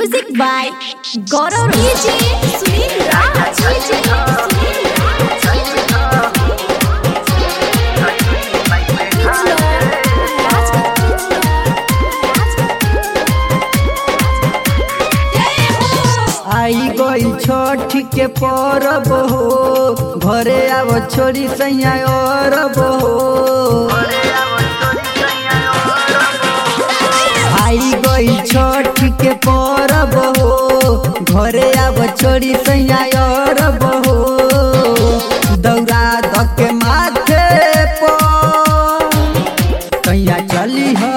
music by Gaurav DJ Sunil Raj DJ Sunil आई गई छठ के परब हो घरे आव छोरी सैया अरब हो आई गई छठ के परब हो घरे आव छोरी सैया अरब हो दौरा धके माथे पर कैया चली हो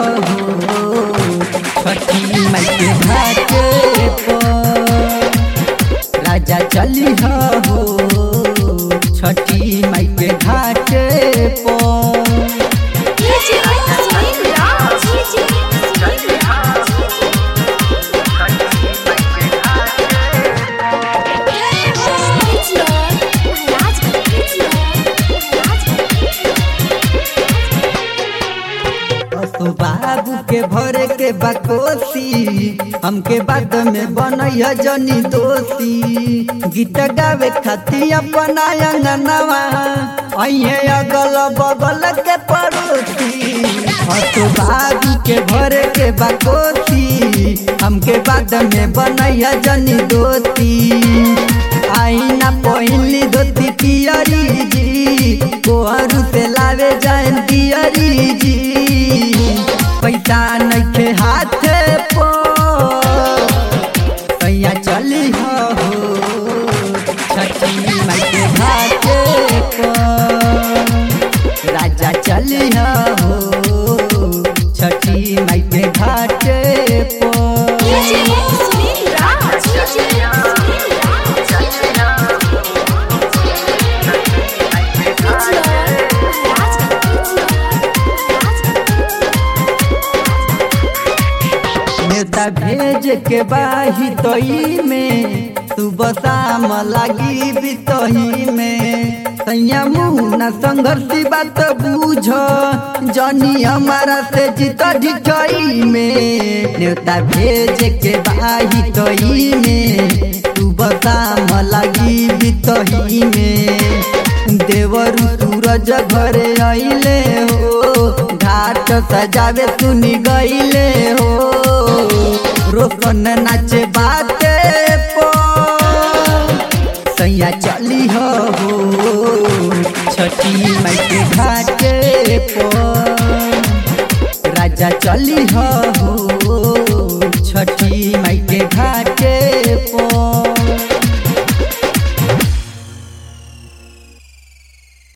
छठी माई के घाटे पर राजा चली हो छठी माई के घाटे पर डीजे सुनील राज डीजे सुनील राज असो बाबू के भरे के बकोसी हमके बाद में बनैया जनी दोषी गीत गावे खाती अपना अंगनवा अइहे अगल बगल के पड़ोसी असो बाबू के भरे के बकोसी हमके बाद में बनैया जनी दोषी आईना पहिली धोती पियरी जी कोहरू से लावे जाए दियरी जी पैसा नइखे हाथे पो कैया चली हो छठी माई के घाटे पर राजा चली हो छठी माई के घाटे पर डीजे सुनील राज डीजे सुनील नेता भेज के बाही तई में सुबह शाम लागी बितही में सैया मुना संघर्षी बात बूझ जनी हमारा से जीत ढिठई में नेता भेज के बाही तई में सुबह शाम लागी बितही में देवरु सूरज घरे अइले हो घाट सजावे सुनी गइले हो रोशन नाचे बाते पो सैया चली हो छठी माई के घाटे पो राजा चली हो छठी माई के घाट